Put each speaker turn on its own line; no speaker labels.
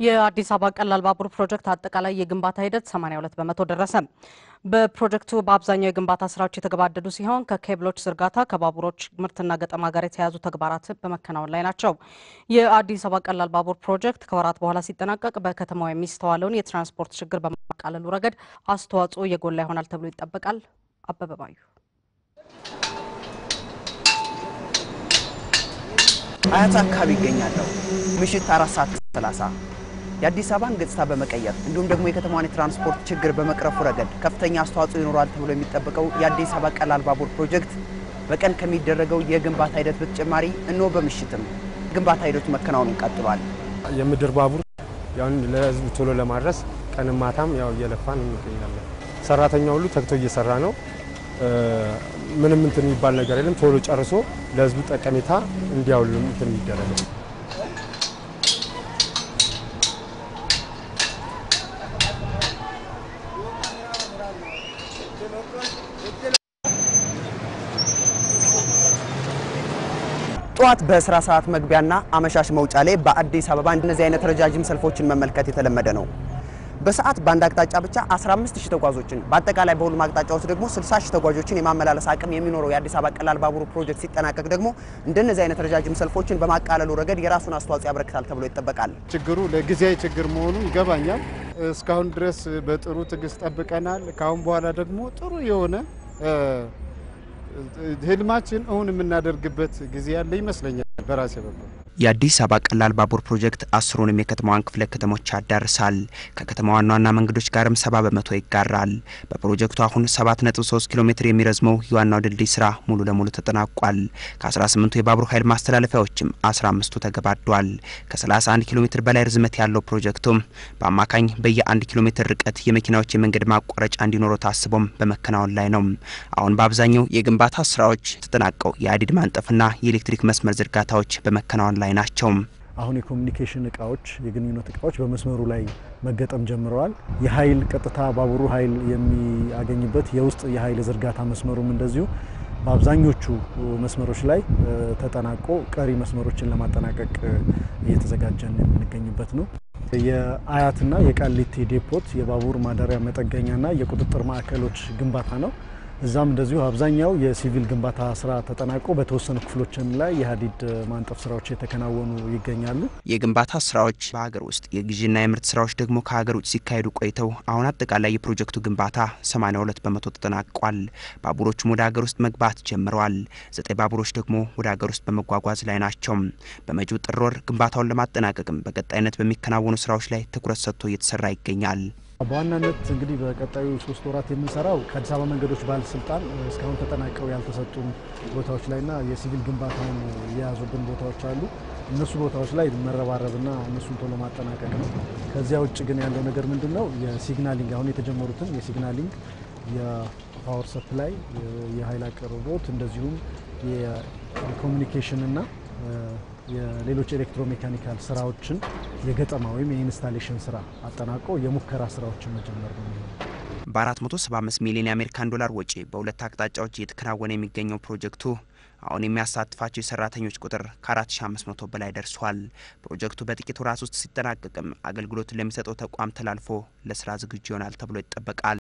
የአዲስ አበባ ቀላል ባቡር ፕሮጀክት አጠቃላይ የግንባታ ሂደት 82 በመቶ ደረሰ። በፕሮጀክቱ በአብዛኛው የግንባታ ስራዎች የተገባደዱ ሲሆን ከኬብሎች ዝርጋታ፣ ከባቡሮች ምርትና ገጠማ ጋር የተያያዙ ተግባራት በመከናወን ላይ ናቸው። የአዲስ አበባ ቀላል ባቡር ፕሮጀክት ከወራት በኋላ ሲጠናቀቅ በከተማው የሚስተዋለውን የትራንስፖርት ችግር በማቃለሉ ረገድ አስተዋጽኦ የጎላ ይሆናል ተብሎ ይጠበቃል። አበበ ባዩ
አያት አካባቢ ይገኛለሁ። ምሽት አራት ሰዓት ሰላሳ የአዲስ አበባን ገጽታ በመቀየር እንዲሁም ደግሞ የከተማዋን የትራንስፖርት ችግር በመቅረፉ ረገድ ከፍተኛ አስተዋጽኦ ይኖራል ተብሎ የሚጠበቀው የአዲስ አበባ ቀላል ባቡር ፕሮጀክት በቀን ከሚደረገው የግንባታ ሂደት በተጨማሪ እነሆ በምሽትም ግንባታ ሂደቱ መከናወኑን ቀጥሏል።
የምድር ባቡር ያውን ለህዝቡ ቶሎ ለማድረስ ቀንም ማታም ያው እየለፋን እንገኛለን። ሰራተኛ ሁሉ ተግቶ እየሰራ ነው። ምንም እንትን የሚባል ነገር የለም። ቶሎ ጨርሶ ለህዝቡ ጠቀሜታ እንዲያውሉ እንትን የሚደረግ
ጠዋት በስራ ሰዓት መግቢያና አመሻሽ መውጫ ላይ በአዲስ አበባ እነዚህ አይነት ረጃጅም ሰልፎችን መመልከት የተለመደ ነው። በሰዓት በአንድ አቅጣጫ ብቻ 15 ሺህ ተጓዦችን በአጠቃላይ በሁሉም አቅጣጫዎች ደግሞ 60 ሺህ ተጓዦችን የማመላለስ አቅም የሚኖረው የአዲስ አበባ ቀላል ባቡር ፕሮጀክት ሲጠናቀቅ ደግሞ እንደነዚህ አይነት ረጃጅም ሰልፎችን በማቃለሉ ረገድ የራሱን አስተዋጽኦ ያበረክታል ተብሎ ይጠበቃል።
ችግሩ ለጊዜያዊ ችግር መሆኑ ይገባኛል። እስካሁን ድረስ በጥሩ ትዕግስት ጠብቀናል። ከአሁን በኋላ ደግሞ ጥሩ የሆነ ህልማችን እውን የምናደርግበት ጊዜ ያለ ይመስለኛል በራሴ በኩል።
የአዲስ አበባ ቀላል ባቡር ፕሮጀክት አስሩንም የከተማዋን ክፍለ ከተሞች ያዳርሳል። ከከተማ ዋና ዋና መንገዶች ጋርም ሰባ በመቶ ይጋራል። በፕሮጀክቱ አሁን 7.3 ኪሎ ሜትር የሚረዝመው የዋናው ድልድይ ስራ ሙሉ ለሙሉ ተጠናቋል። ከ18ቱ የባቡር ኃይል ማስተላለፊያዎችም 15ቱ ተገባዷል። ከ31 ኪሎ ሜትር በላይ ርዝመት ያለው ፕሮጀክቱም በአማካኝ በየ1 ኪሎ ሜትር ርቀት የመኪናዎች የመንገድ ማቋረጫ እንዲኖረው ታስቦም በመከናወን ላይ ነው። አሁን በአብዛኛው የግንባታ ስራዎች ተጠናቀው የሀዲድ ማንጠፍና የኤሌክትሪክ መስመር ዝርጋታዎች በመከናወን ላይ ናቸው።
አሁን የኮሚኒኬሽን እቃዎች፣ የግንኙነት እቃዎች በመስመሩ ላይ መገጠም ጀምረዋል። የኃይል ቀጥታ ባቡሩ ኃይል የሚያገኝበት የውስጥ የኃይል ዝርጋታ መስመሩም እንደዚሁ በአብዛኞቹ መስመሮች ላይ ተጠናቆ ቀሪ መስመሮችን ለማጠናቀቅ እየተዘጋጀን የምንገኝበት ነው። የአያትና የቃሊቲ ዴፖት የባቡር ማደሪያ መጠገኛና የቁጥጥር ማዕከሎች ግንባታ ነው። እዛም እንደዚሁ አብዛኛው የሲቪል ግንባታ ስራ ተጠናቆ በተወሰኑ ክፍሎችን ላይ የሀዲድ ማንጠፍ ስራዎች የተከናወኑ ይገኛሉ።
የግንባታ ስራዎች በሀገር ውስጥ የግዥና የምርት ስራዎች ደግሞ ከሀገር ውጭ ሲካሄዱ ቆይተው አሁን አጠቃላይ የፕሮጀክቱ ግንባታ 82 በመቶ ተጠናቋል። ባቡሮቹም ወደ ሀገር ውስጥ መግባት ጀምረዋል። ዘጠኝ ባቡሮች ደግሞ ወደ ሀገር ውስጥ በመጓጓዝ ላይ ናቸው። በመጪው ጥር ወር ግንባታውን ለማጠናቀቅም በቀጣይነት በሚከናወኑ ስራዎች ላይ ትኩረት ሰጥቶ እየተሰራ ይገኛል።
በዋናነት እንግዲህ በቀጣዩ ሶስት ወራት የምንሰራው ከአዲስ አበባ መንገዶች ባለስልጣን እስካሁን ተጠናቀው ያልተሰጡን ቦታዎች ላይና የሲቪል ግንባታውን የያዙብን ቦታዎች አሉ። እነሱ ቦታዎች ላይ መረባረብና እነሱን ቶሎ ማጠናቀቅ ነው። ከዚያ ውጭ ግን ያለው ነገር ምንድን ነው? የሲግናሊንግ አሁን የተጀመሩትን የሲግናሊንግ የፓወር ሰፕላይ፣ የኃይል አቅርቦት እንደዚሁም የኮሚኒኬሽንና የሌሎች ኤሌክትሮሜካኒካል ስራዎችን የገጠማ ወይም የኢንስታሌሽን ስራ አጠናቆ የሙከራ ስራዎችን መጀመር ነው።
በ475 ሚሊዮን የአሜሪካን ዶላር ወጪ በሁለት አቅጣጫዎች እየተከናወነ የሚገኘው ፕሮጀክቱ አሁን የሚያሳትፋቸው የሰራተኞች ቁጥር ከ4500 በላይ ደርሷል። ፕሮጀክቱ በጥቂት ወራት ውስጥ ሲጠናቀቅም አገልግሎቱን ለሚሰጠው ተቋም ተላልፎ ለስራ ዝግጁ ይሆናል ተብሎ ይጠበቃል።